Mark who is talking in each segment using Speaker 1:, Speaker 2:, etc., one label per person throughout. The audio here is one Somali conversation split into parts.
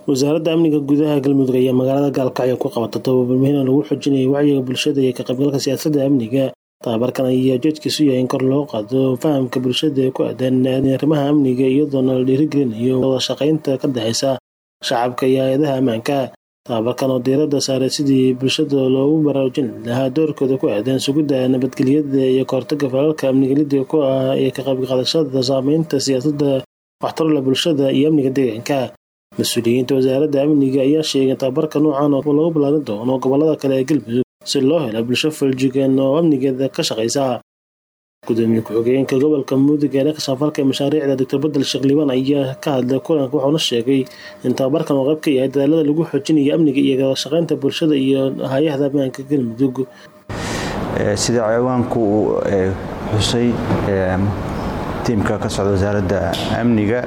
Speaker 1: wasaaradda amniga gudaha galmudug ayaa magaalada gaalkacyo ku qabata tababar muhiim lagu xoojinayo wacyiga bulshada iyo ka qaybgalka siyaasadda amniga tababarkan ayaa ujeedkiisu yahay in kor loo qaado fahamka bulshada ee ku aadan arrimaha amniga iyadoona la dhiirigelinayo wada shaqaynta ka dhexaysa shacabka iyo hay-adaha ammaanka tababarkan oo diiradda saaray sidii bulshada loogu baraarujin lahaa doorkooda ku aadan sugidda nabadgelyada iyo kahortaga falalka amnigelida ku ah ee ka qaybqaadashada saameynta siyaasadda waxtarla bulshada iyo amniga deegaanka mas-uuliyiinta wasaaradda amniga ayaa sheegay tababarka noocan oo lagu ballaarin doono gobolada kale ee galmudug si loo helo bulsho fuljigan oo amnigeeda ka shaqaysa gudoomiye ku-xigeenka gobolka mudug ee dhanka samafalka ee mashaariicda doctor bedel sheekh liibaan ayaa ka hadlay kulanka wuxuuna sheegay in tababarkan uu qayb ka yahay dadaalada lagu xoojinayo amniga iyo kala shaqaynta bulshada iyo hay-ahda ammaanka galmudug
Speaker 2: sida ciwaanku uu xusay tiimka ka socda wasaaradda amniga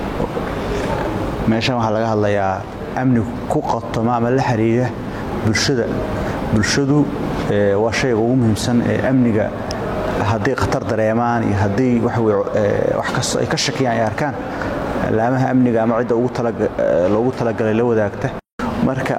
Speaker 2: meeshan waxaa laga hadlayaa amni ku qatoma ama la xiriira bulshada bulshadu waa shayga ugu muhiimsan ee amniga hadday khatar dareemaan iyo haddii wax kasta ay ka shakiyaan ay arkaan laamaha amniga ama cidda loogu talagalay la wadaagta marka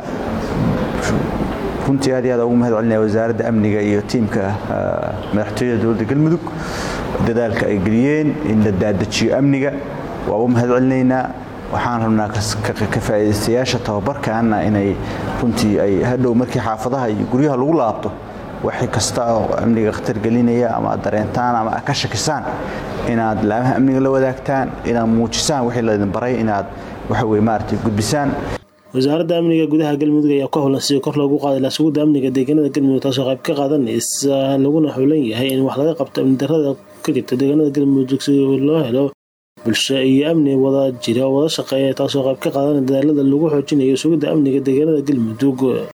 Speaker 2: runtii aad iyo aad ugu mahad celinaya wasaaradda amniga iyo tiimka madaxtooyada dowladda galmudug dadaalka ay geliyeen in la daadajiyo amniga waa ugu mahad celinaynaa waxaan rabnaa ka faa'iidaystayaasha tababarkaana inay runtii ay hadhow markii xaafadaha iyo guryaha lagu laabto wax kasta oo amniga khatar gelinaya ama aad dareentaan ama aad ka shakisaan inaad laamaha amniga la wadaagtaan inaad muujisaan wixii laydin baray inaad waxa weye maaragtay gudbisaan
Speaker 1: wasaaradda amniga gudaha galmudug ayaa ka howlan sidii kor loogu qaaday la sugidda amniga deegaanada galmudug taasoo qayb ka qaadanaysa laguna xulan yahay in wax laga qabto amni darrada ka jirta deegaanada galmudug si loo helo bulsho iyo amni wada jira oo wada shaqeeya taasoo qayb ka qaadanaya dadaalada lagu xoojinayo sugidda amniga deegaanada galmudug